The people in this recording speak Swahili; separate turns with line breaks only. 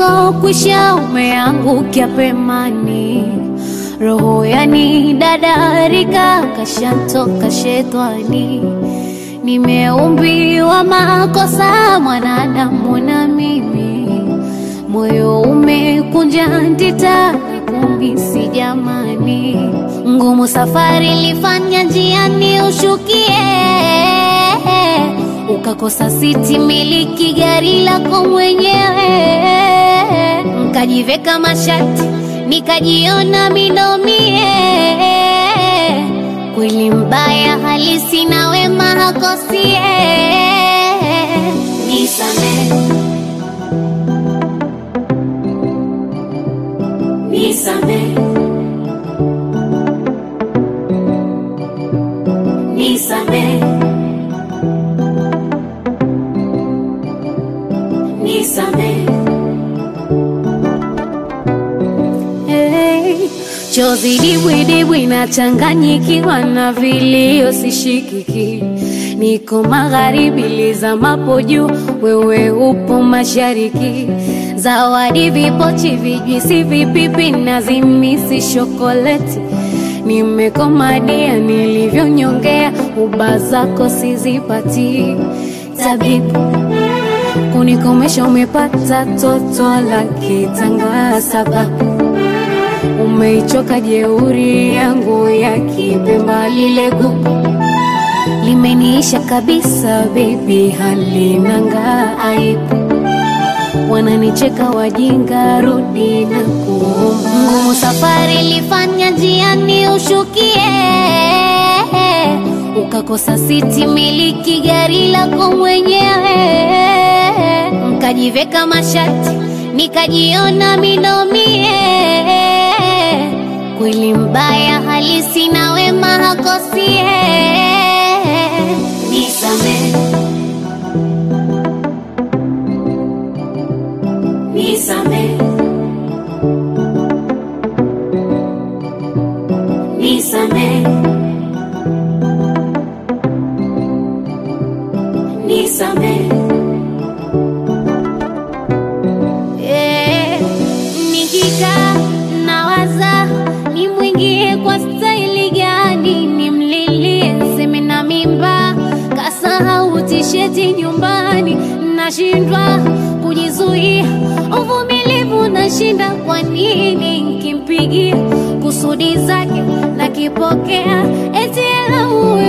usokwisha umeangukia pemani, roho yani dadarika kashantoka shetani. Nimeumbiwa makosa mwanadamu na mimi, moyo umekunja ndita kumisi jamani, ngumu safari lifanya njiani ushukie ukakosa siti miliki gari lako mwenyewe, nkajiveka mashati nikajiona minomie, kweli mbaya halisi na wema hakosie. Nisame, nisame, nisame, nisame. Hey, chozi dibwidibwi nachanganyikiwa na vilio sishikiki, niko magharibi lizamapo juu, wewe upo mashariki. Zawadi vipochi, vijwisi, vipipi na zimisi shokoleti, nimekomadia nilivyonyongea, uba zako sizipati tabibu kunikomesha umepata toto la kitanga sababu umeichoka jeuri yangu ya kipemba lile gugu limeniisha kabisa bebi halinanga aibu wananicheka wajinga rudi na kuomba ngumu safari lifanya njiani ushukie ukakosa siti miliki gari lako mwenyewe nkajiveka mashati nikajiona minomie kweli mbaya halisi na wema hakosie nisame nisame nisame nisame Eh, nikikaa nawaza nimwingie kwa staili gani, nimlilie seme na mimba, kasahau tisheti nyumbani, nashindwa kujizuia, uvumilivu nashinda. Kwa nini nkimpigia kusudi zake nakipokea, eti elauwe